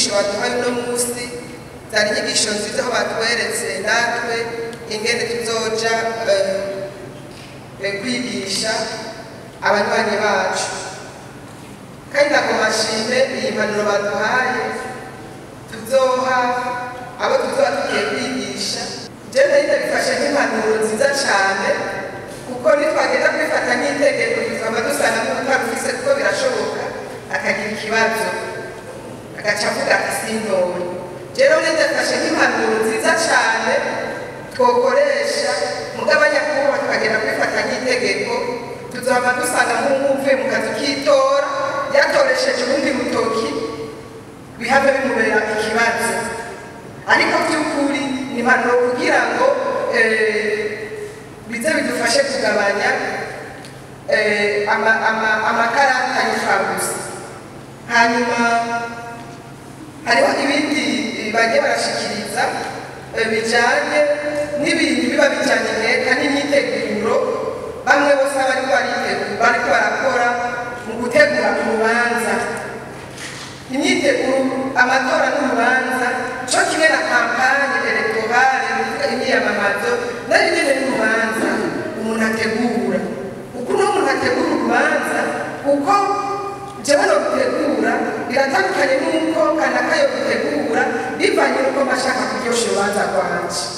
inyigisho baduhaye uno munsi zari inyigisho nziza aho batweretse natwe ingene tuzoja eh, eh, kwigisha abanywanyi bacu kandi ntabwo mashime iyi mpanuro baduhaye tuzoha abo tuzoba tugiye kwigisha jewe nari ndabifashe nk'impanuro nziza cyane kuko nitwagenda kubifata nk'itegeko tukaba dusanga n'utarufise kuko birashoboka akagira ikibazo agaca avuga ati sindori rero nari ndabifashe nk'impanuro nziza cyane twokoresha mugabo nyakubahwa tukagenda kubifata nk'itegeko tuzohava dusanga nk'umuvuye mu kazi k'itora yatoresheje ubundi butoki bihave bimubera ikibazo ariko by'ukuri ni impanuro kugira ngo eh, bize bidufashe kugabanya eh, ama- ama- amakarata y'imfabusa hanyuma hariho ibindi bagiye barashikiriza eh, bijanye n'ibintu biba bijanye leta n'imyiteguro bamwe bose bariko baritegura bariko barakora mu gutegura urubanza imyiteguro amatora n'urubanza co kimwe na kampanye elektorale bivuga imyiyamamazo nayo nyene n'urubanza umuntu ategura uko uno muntu ategura urubanza uko jewe no gutegura biratandukanye n'uko kanaka yo gutegura bivanye n'uko mashaka kuryosha urubanza rwanje